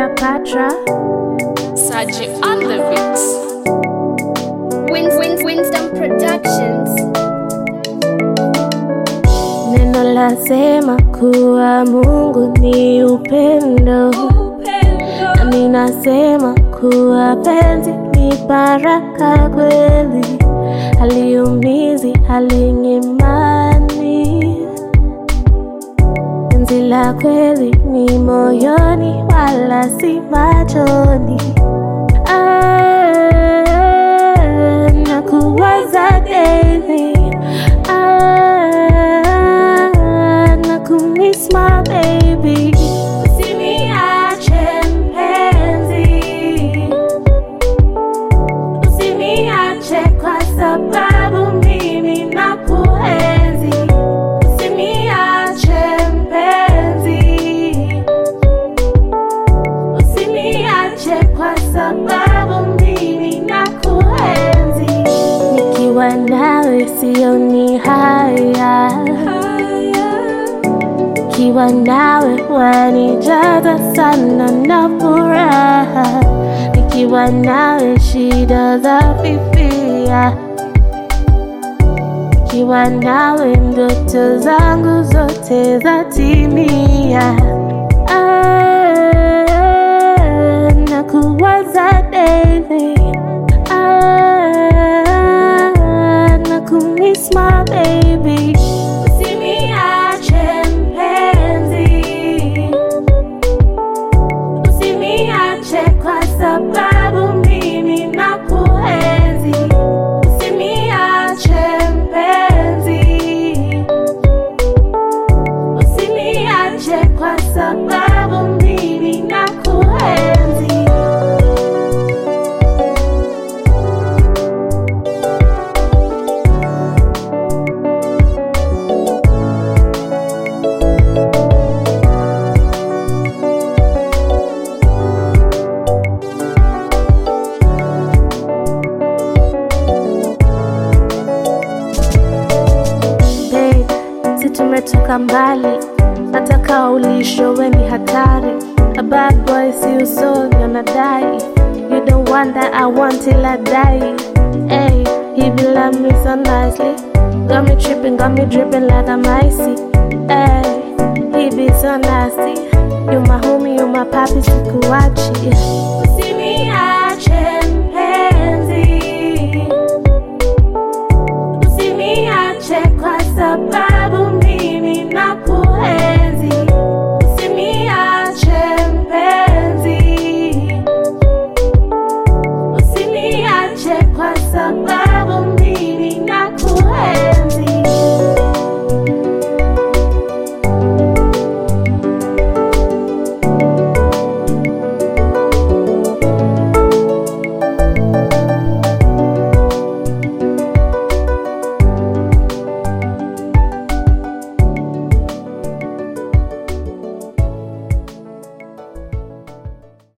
Cleopatra. Saji on the beats. Win, win, Winston Productions. Neno lasema kuwa Mungu ni upendo, nami nasema kuwa penzi ni baraka kweli, haliumizi, halinyimani. Penzi la kweli ni moyoni, wala si machoni. Ah, nakuwaza daily. Ah, nakumiss my baby. Usiniache mpenzi, usiniache kwa sababu mimi nakuenzi. Usiniache mpenzi, usiniache kwa sababu mimi nakuenzi. Nikiwa nawe sioni haya, nikiwa nawe wanijaza sana na furaha, nikiwa nawe shida za fifia, nikiwa nawe ndoto zangu zote zatimia. Ah, nakuwaza daily. Ah, nakumiss my baby. Usiniache mpenzi, usiniache kwa sababu mimi nakuenzi. Usiniache mpenzi, usiniache kwa sababu mimi nakuenzi. Babe, si tumetoka mbali, nataka ulisho we ni hatari. A bad boy si usonyo nadai. You the one that I want till I die. Hey, he be love me so nicely. Got me tripping, got me dripping like I'm icy. Hey, he be so nasty. You my homie, you my papi, sikuachi.